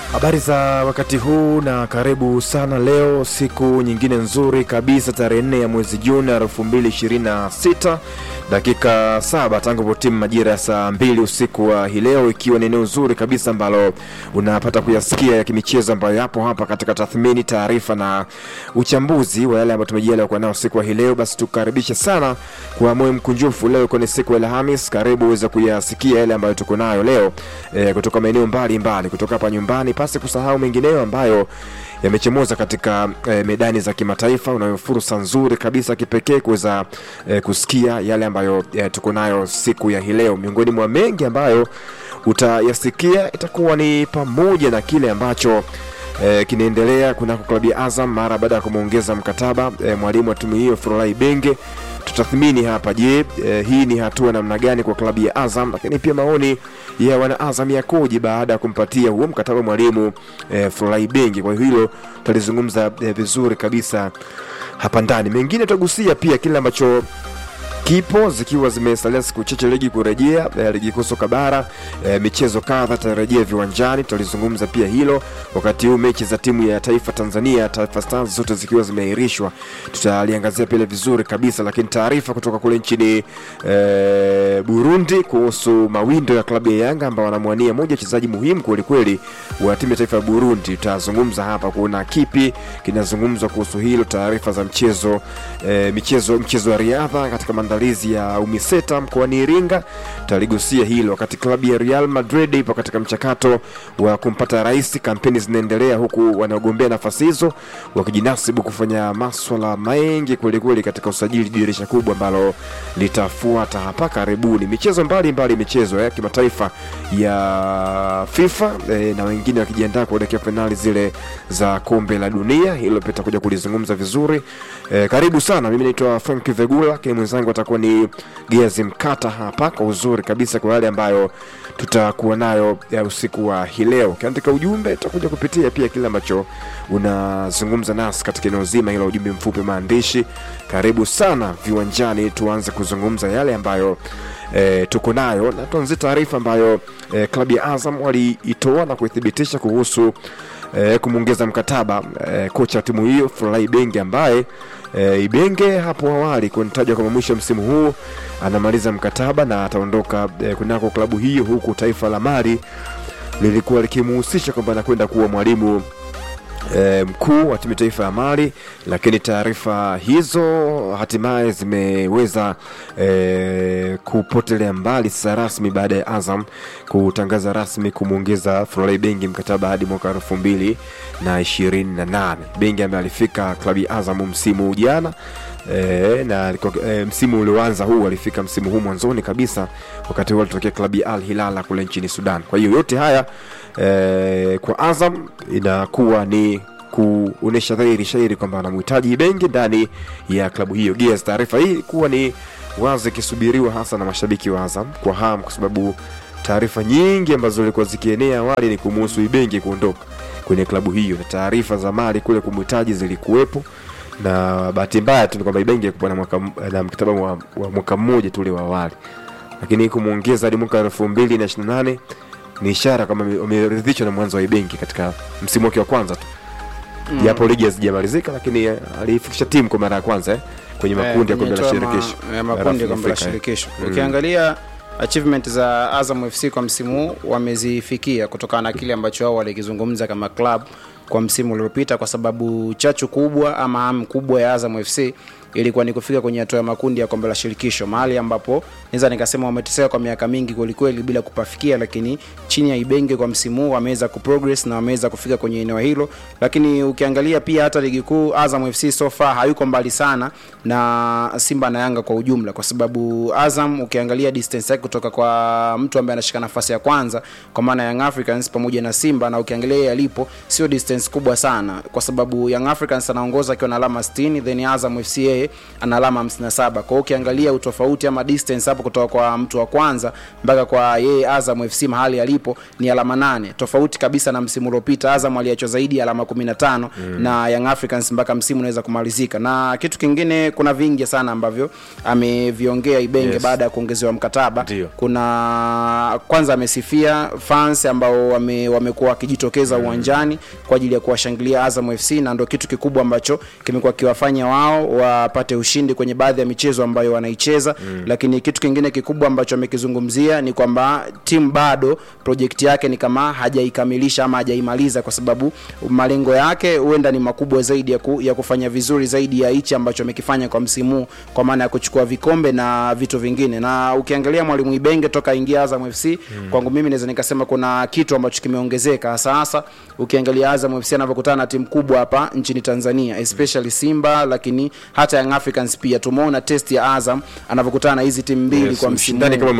Habari za wakati huu na karibu sana leo, siku nyingine nzuri kabisa, tarehe nne ya mwezi Juni elfu mbili ishirini na sita dakika saba tangu potimu majira ya saa mbili usiku wa hii leo, ikiwa ni eneo zuri kabisa ambalo unapata kuyasikia ya kimichezo ambayo yapo hapa katika tathmini, taarifa na uchambuzi wa yale ambayo tumejaliwa kuwa nao siku wa hii leo. Basi tukaribishe sana kwa moyo mkunjufu leo, ikiwa ni siku ya Alhamis. Karibu uweze kuyasikia yale ambayo tuko nayo leo e, kutoka maeneo mbalimbali kutoka hapa nyumbani, pasi kusahau mengineyo ambayo yamechomoza katika e, medani za kimataifa. Unayo fursa nzuri kabisa kipekee kuweza e, kusikia yale ambayo e, tuko nayo siku ya hii leo. Miongoni mwa mengi ambayo utayasikia itakuwa ni pamoja na kile ambacho e, kinaendelea kunako klabu ya Azam mara baada ya kumwongeza mkataba e, mwalimu wa timu hiyo Furahi Benge tutathmini hapa. Je, eh, hii ni hatua namna gani kwa klabu ya Azam, lakini pia maoni ya wana Azam yakoje baada ya kumpatia huo mkataba mwalimu eh, Furahi Bengi. Kwa hilo tutalizungumza eh, vizuri kabisa hapa ndani. Mengine tutagusia pia kile ambacho kipo zikiwa zimesalia siku chache ligi kurejea, eh, ligi kuu soka bara, eh, michezo kadha tarejea viwanjani. Tutalizungumza pia hilo, wakati huu mechi za timu ya taifa Tanzania, Taifa Stars zote zikiwa zimeahirishwa, tutaliangazia pile vizuri kabisa. Lakini taarifa kutoka kule nchini eh, Burundi kuhusu mawindo ya klabu ya Yanga ambao wanamwania moja wachezaji muhimu kwelikweli wa timu ya taifa ya Burundi. Tutazungumza hapa, kuna kipi kinazungumzwa kuhusu hilo, taarifa za mchezo eh, michezo mchezo wa riadha katika maandalizi ya UMISETA mkoani Iringa, tutaligusia hilo. Wakati klabu ya Real Madrid ipo katika mchakato wa kumpata rais, kampeni zinaendelea huku wanaogombea nafasi hizo wakijinasibu kufanya maswala mengi kwelikweli katika usajili, dirisha kubwa ambalo litafuata hapa karibuni. Michezo mbalimbali, michezo ya kimataifa ya FIFA e, na wengine wakijiandaa kuelekea fainali zile za kombe la dunia. Hilo pia takuja kulizungumza vizuri e, karibu sana. Mimi naitwa Frank Vegula, lakini mwenzangu atakuwa ni Geazi Mkata hapa kwa uzuri kabisa kwa yale ambayo tutakuwa nayo ya usiku wa hii leo. Ukiandika ujumbe tutakuja kupitia pia kile ambacho unazungumza nasi katika eneo zima hilo, ujumbe mfupi, maandishi. Karibu sana viwanjani, tuanze kuzungumza yale ambayo e, tuko nayo na tuanzie taarifa ambayo e, klabu ya Azam waliitoa na kuithibitisha kuhusu e, kumwongeza mkataba e, kocha wa timu hiyo Furahi Benge ambaye e, Ibenge hapo awali kunitajwa kama mwisho msimu huu anamaliza mkataba na ataondoka e, kunako klabu hiyo, huku taifa la Mali lilikuwa likimuhusisha kwamba anakwenda kuwa mwalimu E, mkuu wa timu taifa ya Mali, lakini taarifa hizo hatimaye zimeweza e, kupotelea mbali sasa rasmi baada ya Azam kutangaza rasmi kumwongeza Furahi Bengi mkataba hadi mwaka elfu mbili na ishirini na nane. Bengi ambaye alifika klabu ya Azam msimu jana E, na e, msimu ulioanza huu alifika msimu huu mwanzoni kabisa, wakati huo alitokea klabu ya Al Hilala kule nchini Sudan. Kwa hiyo yote haya e, kwa Azam inakuwa ni kuonesha dhahiri shairi kwamba anamhitaji Ibenge ndani ya klabu hiyo. Gears, taarifa hii kuwa ni wazi ikisubiriwa hasa na mashabiki wa Azam kwa hamu, kwa sababu taarifa nyingi ambazo zilikuwa zikienea awali ni kumuhusu Ibenge kuondoka kwenye klabu hiyo, na taarifa za Mali kule kumhitaji zilikuwepo na bahati mbaya tu ni kwamba Ibenge alikuwa na mwaka na mkataba wa, wa mwaka mmoja tu ule wa awali, lakini kumwongeza hadi mwaka elfu mbili na ishirini na nane ni ishara kwamba wameridhishwa na mwanzo wa Ibenge katika msimu wake wa kwanza tu japo mm. ligi hazijamalizika, lakini alifikisha timu kwa mara ya kwanza eh, kwenye makundi ya kombe la shirikisho makundi ya kombe la shirikisho. Ukiangalia achievement za Azam FC kwa msimu huu wamezifikia kutokana na kile ambacho wao walikizungumza kama club kwa msimu uliopita, kwa sababu chachu kubwa ama hamu kubwa ya Azam FC ilikuwa ni kufika kwenye hatua ya makundi ya kombe la shirikisho, mahali ambapo naweza nikasema wameteseka kwa miaka mingi kwelikweli bila kupafikia, lakini chini ya Ibenge kwa msimu huu wameweza kuprogress na wameweza kufika kwenye eneo hilo. Lakini ukiangalia pia hata ligi kuu, Azam FC so far hayuko mbali sana na Simba na Yanga kwa ujumla, kwa sababu Azam ukiangalia distance yake kutoka kwa mtu ambaye anashika nafasi ya kwanza kwa maana Young Africans pamoja na Simba, na ukiangalia yeye alipo sio distance distance kubwa sana kwa sababu young africans anaongoza akiwa na alama 60 then azam fc yeye ana alama 57 kwa hiyo ukiangalia utofauti ama distance hapo kutoka kwa mtu wa kwanza mpaka kwa yeye azam fc mahali alipo ni alama 8 tofauti kabisa na msimu uliopita azam aliachwa zaidi ya alama 15 mm. na young africans mpaka msimu unaweza kumalizika na kitu kingine kuna vingi sana ambavyo ameviongea ibenge Yes. baada ya kuongezewa mkataba Ndio. kuna kwanza amesifia fans ambao wame, wamekuwa wakijitokeza uwanjani kwa ajili ya kuwashangilia Azam FC na ndo kitu kikubwa ambacho kimekuwa kiwafanya wao wapate ushindi kwenye baadhi ya michezo ambayo wanaicheza mm. lakini kitu kingine kikubwa ambacho amekizungumzia ni kwamba timu bado projekti yake ni kama hajaikamilisha ama hajaimaliza kwa sababu malengo yake huenda ni makubwa zaidi ya, ku, ya kufanya vizuri zaidi ya hichi ambacho amekifanya kwa msimu huu, kwa maana ya kuchukua vikombe na vitu vingine na ukiangalia mwalimu ibenge toka ingia azam fc mm. kwangu mimi naweza nikasema kuna kitu ambacho kimeongezeka hasa hasa ukiangalia azam fc anavyokutana na timu kubwa hapa nchini tanzania especially simba lakini hata young africans pia tumeona test ya azam anavyokutana na hizi timu mbili Yes, kwa msimu ushindani huu. kama